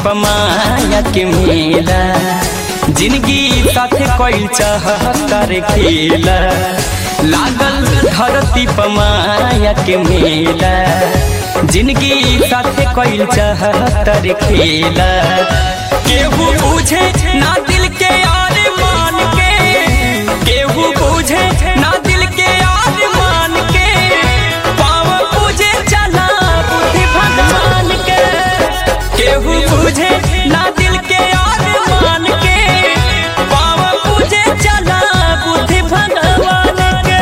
पमाया के मेला जिंदगी साथे कोई चाहतर खेला लागल धरती पमाया के मेला जिंदगी साथे कोई चाहतर खेला केहू बुझे ना दिल के यार मान के केहू बुझे ना दिल के यार मान के पाव पूजे चला बुद्धि भगवान के केहू बुझे ना दिल के यार मान के पाव पूजे चला बुद्धि भगवान के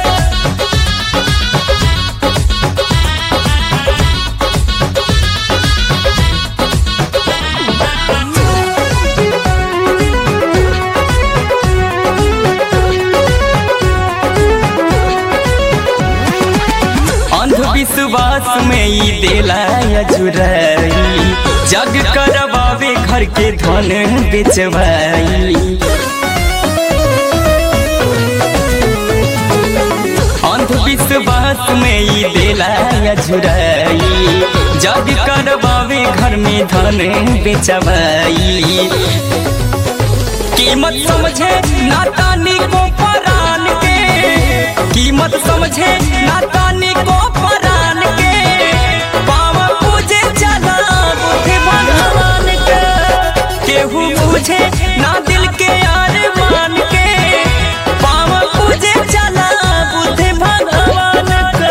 अंधविश्वास में ई देला अजुराई जग करवावे घर के धन बेचवाई अंधविश्वास में ई देला अजुराई जग करवावे घर में धन बेचवाई कीमत समझे नातानी को परान के कीमत समझे नातानी को परान के पाव पूजे चला बुद्धि भगवान के केहू पूछे ना दिल के यार मान के पाव पूजे चला बुद्धि भगवान के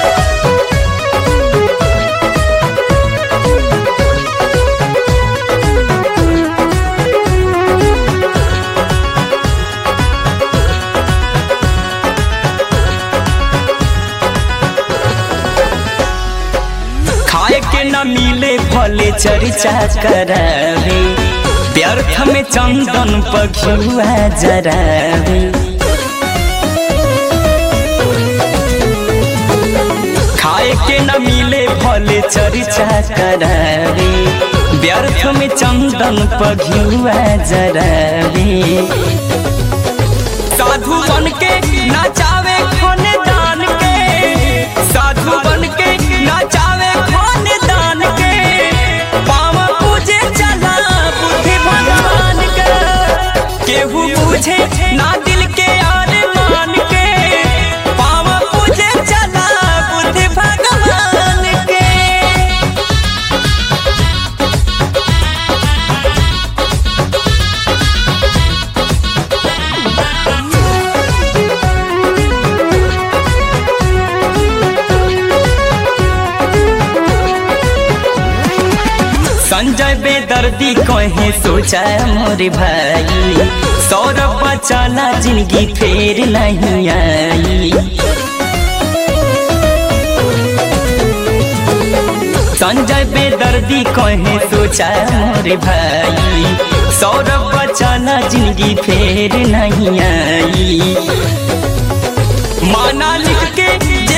खाए के न मिले भले चर्चा करावे व्यर्थ में चंदन पखुआ जरावे खाए के न मिले भले चर्चा करावे व्यर्थ में चंदन पघुआ जरावे साधु बन के नाचावे खोने दान के साधु बन के नाचावे खोने दान के पाव पूजे चला बुद्धि भगवान के केहू पूछे ना दिल के यार मान के पाव पूजे चला बुद्धि भगवान के संजय बेदर्दी कहे सोचा मोरे भाई सौरभ बचाना जिंदगी फेर नहीं आई संजय बेदर्दी कहे सोचा मोरे भाई सौरभ बचाना जिंदगी फेर नहीं आई माना लिख के